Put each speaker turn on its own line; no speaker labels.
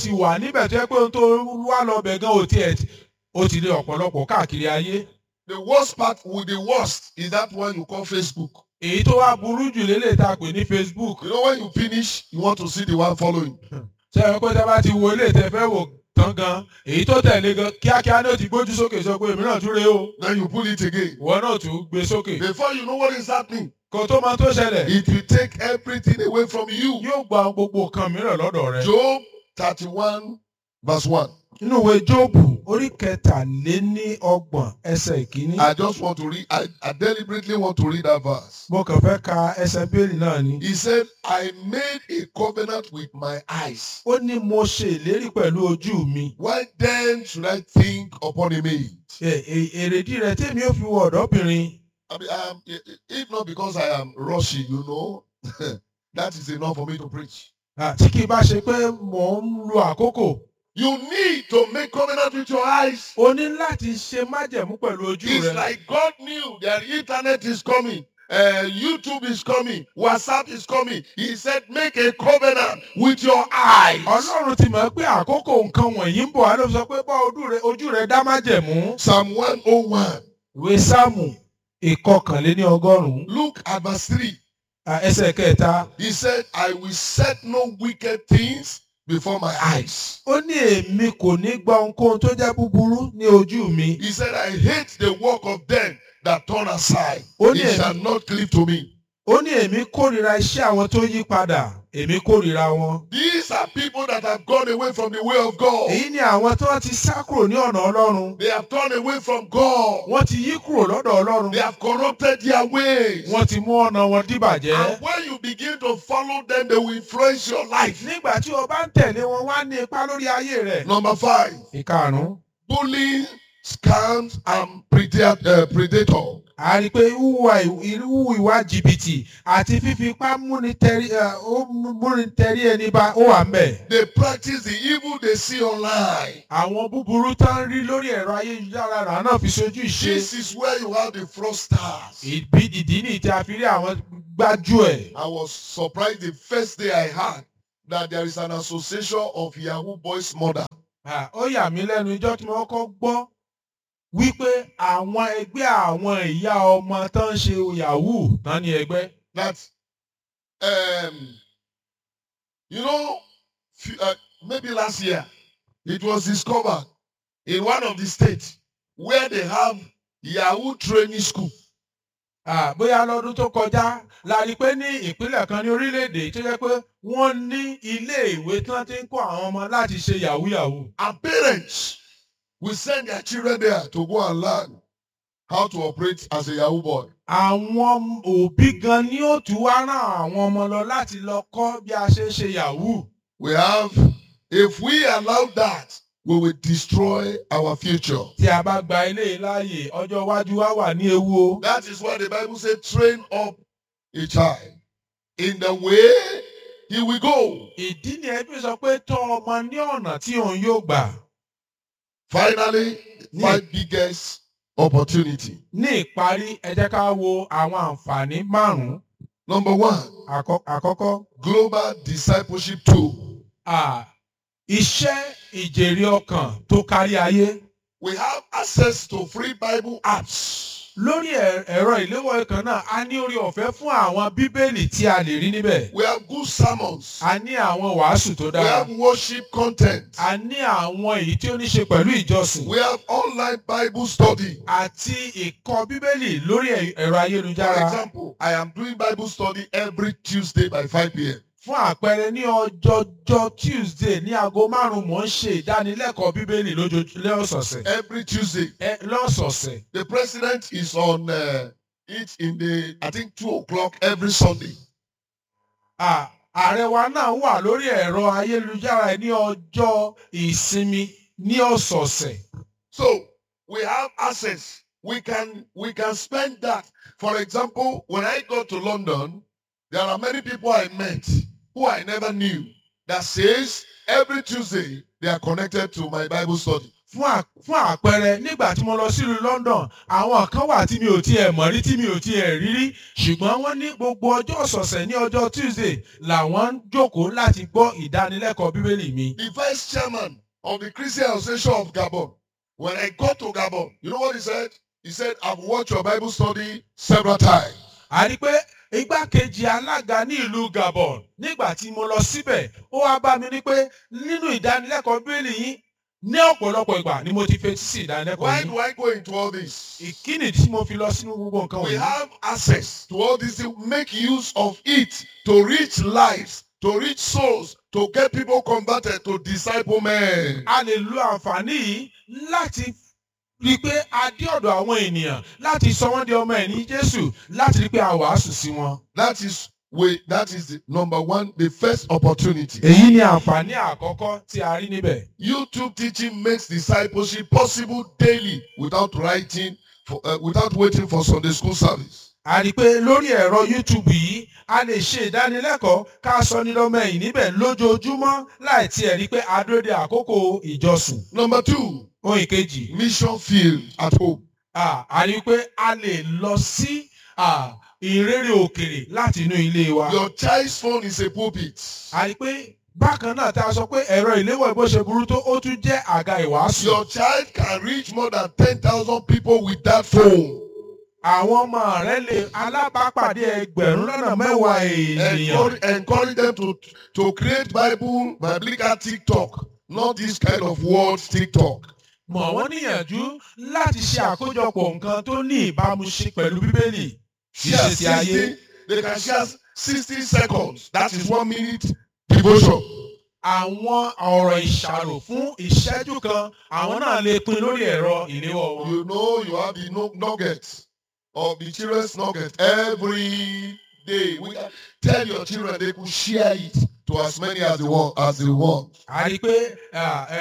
sì wà níbẹ̀ tó yẹ pé ohun tó wá lọ bẹ̀ gan ò tiẹ̀ tí- ó ti lé ọ̀pọ̀lọpọ̀ káàkiri ayé.
The worst part with the worst is that one you call Facebook.
èyí tó wá burú jù lélẹ̀ tá a pè ní Facebook.
You know, when you finish, you want to see the one following.
ṣé ẹ pé tẹ́ bá ti wo ilé ìtẹ́ fẹ́ wò tán gan èyí tó tẹ̀lé gan kíákíá ní ó ti gbójú sókè sọ pé èmi náà tún rèé o
Then you pull it again.
ìwọ náà tún gbé sókè.
Before you know what is happening,
kò tó máa tó ṣẹlẹ̀
it will take everything away from you.
yóò gba gbogbo nǹkan mìíràn lọ́dọ̀ rẹ.
Job 31, verse 1.
nínú ìwé jóòbù orí kẹtàléní ọgbọ̀n ẹsẹ̀ ìkíní.
I just want to read, I, I deliberately want to read that verse.
mo kàn fẹ́ ka ẹsẹ̀ bíélì náà ni.
He said, I made a covenant with my eyes.
ó ní mo ṣe ìlérí pẹ̀lú ojú mi.
Why then should I think upon a maid?
Ẹ- ẹ- èrèdí rẹ̀ tèmi ò fi wọ ọ̀dọ́bìnrin.
I mean, um, i- i- if not because I am rushy, you know, that is enough for me to preach.
Ah, tí kì í bá ṣe pé mò ń lo àkókò.
You need to make covenant with your eyes.
o ní láti ṣe májẹ̀mú pẹ̀lú ojú
It's
rẹ.
like God knew that internet is coming. Uh, YouTube is coming, WhatsApp is coming. He said, Make a covenant with your eyes.
ọlọ́run ti mọ̀ pé àkókò nǹkan wọ̀nyí ń bọ̀ á ló sọ pé bá ojú rẹ ojú rẹ dá májẹ̀mú.
Psalm 101.
ìwé sáàmù ìkọkànléní ọgọ́rùn-ún
Look at verse 3.
ah, ẹsẹ̀ kẹta.
He said, I will set no wicked things before my eyes.
ó ní èmi kò ní gba ohunkóhun tó jẹ́ búburú ní ojú mi.
He said, I hate the work of them that turn aside.
Ó ní
It
èmi-
shall not cleave to me.
ó ní èmi kórìíra iṣẹ́ àwọn tó yí padà èmi kórìíra wọn.
These are people that have gone away from the way of God.
èyí ni àwọn tí wọ́n ti sá kúrò ní ọ̀nà ọlọ́run.
They have turned away from God.
wọ́n ti yí kúrò lọ́dọ̀ ọlọ́run.
They have corrupted their ways.
wọ́n ti mú ọ̀nà wọn dìbàjẹ́.
And when you begin to follow them, they will influence your life.
nígbà tí o bá ń tẹ̀lé wọn wá ní ipa lórí ayé rẹ̀.
Number five,
ìkarùn-ún
bullying, scams, and preda- uh, predator.
a rí i pé wíwá ìwú ìwà jìbìtì àti fífipá múni tẹrí ẹ, ó múni tẹrí ẹni bá ó wà ń bẹ̀.
They practice the evil they see online.
àwọn búburú tó ń rí lórí ẹ̀rọ ayélujára rà náà fi sojú ìṣe.
This is where you have the fraudsters.
ìbí ìdí ní tí a fi rí àwọn gbájú ẹ̀.
I was surprised the first day I heard that there is an association of Yahoo boys mother.
Ah, ó yà mí lẹ́nu ijọ́ tí mo kọ́kọ́ gbọ́ wípé àwọn ẹgbẹ́ àwọn ìyá ọmọ tó ń ṣe yahoo tán ní ẹgbẹ́.
That, um, you know, f- uh, maybe last year it was discovered in one of the states where they have Yahoo training school.
Ah, bóyá lọ́dún tó kọjá la rí i pé ní ìpínlẹ̀ kan ní orílẹ̀-èdè tó yẹ pé wọ́n ní ilé ìwé tí wọ́n ti ń kọ́ àwọn ọmọ láti ṣe yahoo yahoo.
And parents will send their children there to go and learn how to operate as a Yahoo boy.
àwọn òbí gan ni ó tún wá rán àwọn ọmọ lọ láti lọ kọ́ bí a ṣe ń ṣe yahoo.
We have, if we allow that, we will destroy our future.
tí a bá gba ilé láàyè ọjọ́ iwájú wa wà ní ewu o.
That is why the Bible says, train up a child in the way he will go.
ìdí ni ẹbí sọ pé tọ́ ọmọ ní ọ̀nà tí òun yóò gbà.
Finally, five biggest opportunity.
ní ìparí ẹ jẹ́ ká wo àwọn àǹfààní márùn-ún.
Number one,
Àkọ́- àkọ́kọ́
global discipleship tool.
à, iṣẹ́ ìjèrè ọkàn tó kárí ayé.
We have access to free Bible apps.
lórí ẹ̀- ẹ̀rọ ìléwọ́ kan náà a ní orí ọ̀fẹ́ fún àwọn bíbélì tí a lè rí níbẹ̀.
We have good sermons.
a ní àwọn wàásù tó
We
dára.
have worship content.
a ní àwọn èyí tí ó ní ṣe pẹ̀lú ìjọsìn.
We have online Bible study.
àti ìkọ́ bíbélì lórí ẹ̀- ẹ̀rọ
For
ayélujára.
example, I am doing Bible study every Tuesday by 5 p.m.
fún àpẹẹrẹ ní ọjọ́jọ́ tuesday ní aago márùn-ún mò ń ṣe ìdánilẹ́kọ̀ọ́ bíbélì lójoojúmọ́ lọ́sọ̀ọ̀sẹ̀.
Every Tuesday.
ẹ lọ́sọ̀ọ̀sẹ̀.
The president is on uh, it in the, I think, 2 o'clock every Sunday.
À, ààrẹ wa náà wà lórí ẹ̀rọ ayélujára ní ọjọ́ ìsinmi ní ọ̀sọ̀ọ̀sẹ̀.
So we have access. We can we can spend that. For example, when I go to London, there are many people I met who I never knew that says every Tuesday they are connected to my Bible study.
fún à- fún àpẹẹrẹ nígbà tí mo lọ sílùú London àwọn kan wà tí mi ò tiẹ̀ mọ̀ rí tí mi ò tiẹ̀ rí rí ṣùgbọ́n wọ́n ní gbogbo ọjọ́ ọ̀sọ̀ọ̀sẹ̀ ní ọjọ́ Tuesday làwọn ń jókòó láti gbọ́ ìdánilẹ́kọ̀ọ́ bíbélì mi.
The vice chairman of the Christian Association of Gabon, when I got to Gabon, you know what he said? He said, I've watched your Bible study several times.
a rí pé igbákejì alága ní ìlú Gabon nígbà tí mo lọ síbẹ̀ ó wá bá mi ní pé nínú ìdánilẹ́kọ̀ọ́ bíbélì yín ní ọ̀pọ̀lọpọ̀ ìgbà ni mo ti fetí sí ìdánilẹ́kọ̀ọ́
Why
yín.
do I go into all this?
ìkíni tí mo fi lọ sínú gbogbo nǹkan
We
wọ̀nyí.
have access to all this. Make use of it to reach lives, to reach souls, to get people converted, to disciple men.
a lè lo àǹfààní yìí láti rí i pé a dé ọ̀dọ̀ àwọn ènìyàn láti sọ wọ́n di ọmọ ẹ̀ní Jésù láti rí i pé a wàásù sí wọn.
That is way. That is the number one, the first opportunity.
èyí ni àǹfààní àkọ́kọ́ tí a rí níbẹ̀.
YouTube teaching makes discipleship possible daily without writing, for, uh, without waiting for Sunday school service.
a rí i pé lórí ẹ̀rọ YouTube yìí a lè ṣe ìdánilẹ́kọ̀ọ́ ká sọ ní lọ́mọ ẹ̀yìn níbẹ̀ lójoojúmọ́ láì tiẹ̀ rí i pé a dúró de àkókò ìjọsìn.
Number two,
ohun ìkejì
mission field at home.
ah, a rí i pé a lè lọ sí ah, ìrere òkèrè láti inú ilé wa.
Your child's phone is a pulpit.
a rí i pé bákan náà tá a sọ pé ẹ̀rọ ìléwọ́ bó ṣe burú tó ó tún jẹ́ àga ìwàásù.
Your child can reach more than 10,000 people with that phone.
àwọn ọmọ rẹ lè alábàápàdé ẹgbẹ̀rún lọ́nà mẹ́wàá ènìyàn.
Encourage, encourage them to, to create Bible, biblical TikTok, not this kind of word TikTok.
mọ̀ wọ́n níyànjú láti ṣe àkójọpọ̀ nǹkan tó ní ìbámu ṣe pẹ̀lú bíbélì.
Share
Ìṣesí ayé.
60, they can share 60 seconds. That is one minute devotion.
àwọn ọ̀rọ̀ ìṣàrò fún ìṣẹ́jú kan àwọn náà lè pín lórí ẹ̀rọ ìléwọ́ wọn.
You know you have the nu- nuggets of the children's nugget every day. We can tell your children they could share it to as many as they want as they want.
a rí i pé ah,